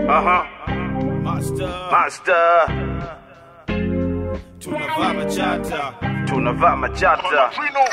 Aha. Master, Master, tunavaa machata. tunavaa machata.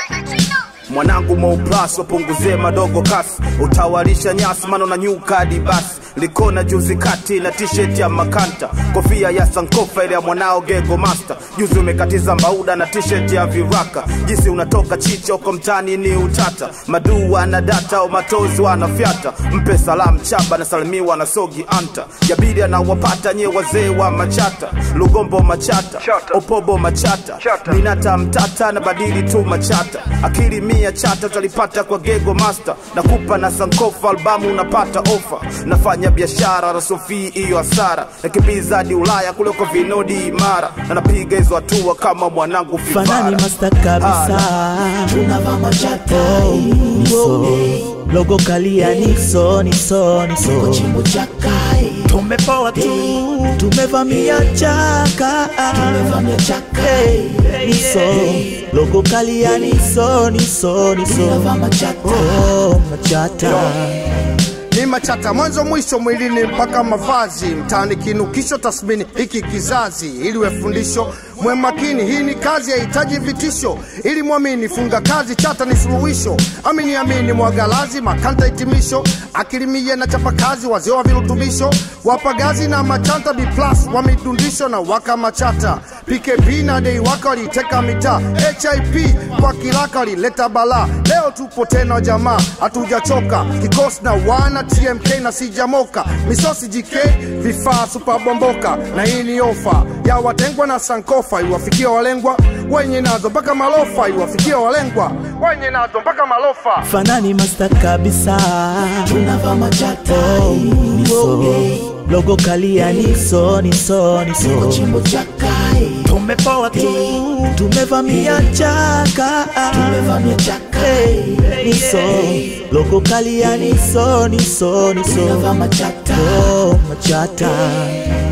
Mwanangu Mouplas wapunguzie madogo kasi, utawalisha nyasi mano na nyuka hadi basi. Likona juzi kati na t-shirt ya makanta, kofia ya sankofa ile ya mwanao Gego Master. Juzi umekatiza mbauda na t-shirt ya viraka, jinsi unatoka chicha uko mtani ni utata. Maduu ana data au matozi wanafyata, mpe salamu chaba na salimiwa na sogi anta. Jabiri anawapata nye wazee wa machata, Lugombo machata, Chata. Opobo machata, Chata. Minata mtata na badili tu machata akili mia chata utalipata kwa gego master nakupa na sankofa albamu unapata ofa nafanya biashara na sofi hiyo hasara nakimbiza hadi ulaya kuliko vinodi imara na napiga hizo hatua kama mwanangu fanani fifara masta kabisa tunavaa machata Oh, niso logo kalia niso niso niso chimbo cha kai tumepoa tu tumevamia chaka tumevamia chaka Hey, niso logo kalia niso niso niso tunavaa machata oh machata ni machata mwanzo mwisho mwilini mpaka mavazi mtaani kinukisho tasmini hiki kizazi ili we fundisho mwe makini hii ni kazi yahitaji vitisho ili mwamini funga kazi chata ni suluhisho amini amini mwagalazi makanta hitimisho akilimie na chapa kazi wazee wa virutubisho wapagazi na machanta b plus wa midundisho na waka machata pkp na dei waka waliteka mitaa hip kwa kilaka walileta balaa leo tupo tena jamaa hatujachoka kikosi na wana tmk na sijamoka misosi jk vifaa supabomboka na hii ni ofa ya watengwa na sankofa iwafikia walengwa wenye nazo mpaka malofa iwafikia walengwa wenye nazo mpaka malofa fanani masta kabisa tunavaa machata oh niso logo kalia niso niso niso chimbo cha kai tumepoa tu tumevamia chaka tumevamia chaka Hey, niso logo kalia niso niso niso tunavaa machata oh machata